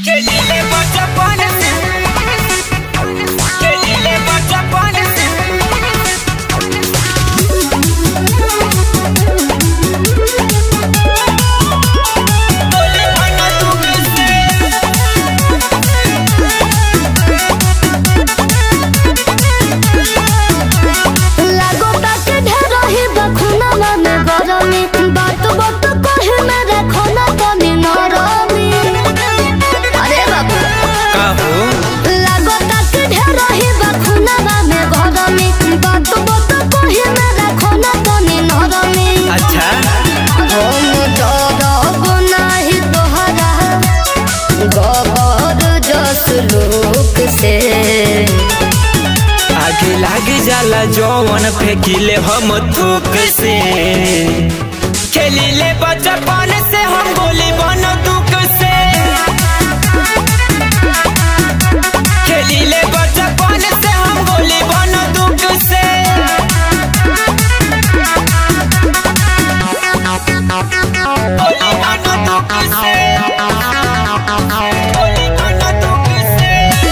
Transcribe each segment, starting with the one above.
Kelile bachapon se Kelile bachapon se Tole bana tu se लागो ताके ढेरही बखुनावा में गरमी बात बात कहे में रखना तनी नरमी अरे बाबू का हो लागो ताके ढेरही बखुनावा में गरमी बात बात कहे में रखना तनी नरमी अच्छा हम डरब नाही तोहरा गबर जस लोक से आगे लाग जाला जौवन फेंकिले हम थूक से खेलिले बचपन से हम गोली बन दुख से खेलिले बचपन से हम गोली बन दुख से गोली बन दुख से गोली बन दुख से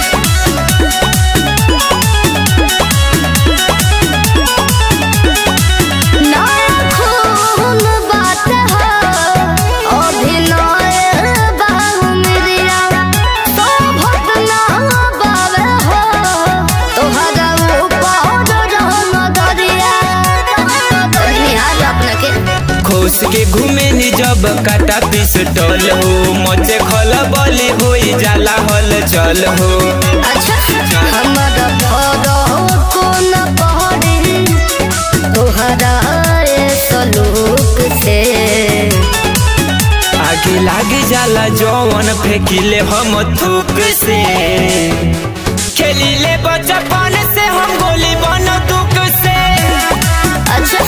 ना खून बात है अभिनय बाहुमरिया तो भटना बावे हो तोहरा ऊपर रहम दरिया निहार अपना के खोस के घूमे नी जब काटा पिस्टल हो मचे खल बली हो जाला हल चल हो अच्छा हमारा भरो को न पहरे तोहरा ए सलूक से आगे लाग जाला जौवन फेंकिले हम थूक से खेलिले बचपन से हम गोली बन दुख से अच्छा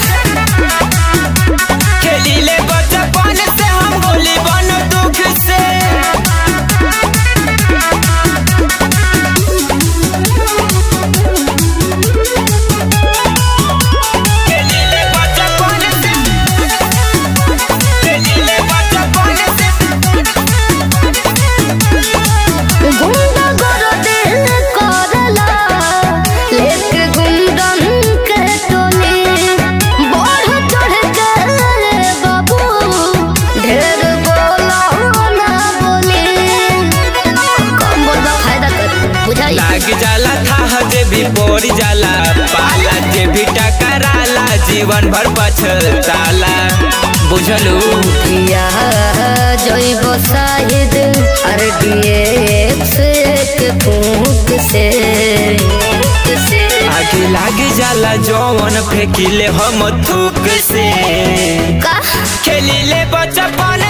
खेलिले बचपन से हम गोली बन दुख से खेलिले बचपन से खेलिले बचपन से गुंडा गोरो दिल करला लेके गुंडन के टोली बढ़ चढ़ के रे बाबू ढेर बोला ना बोली कम बोलबा फायदा कर बुझाई लाग जाला था जे भी पड़ जाला पाला जे भी टकराला जीवन भर पछताला बुझलू किया जैब शाहिद आर डीएक्स के फूक से आगे लाग जाला जौवन फेंकिले हम थूक से का खेलिले बचपन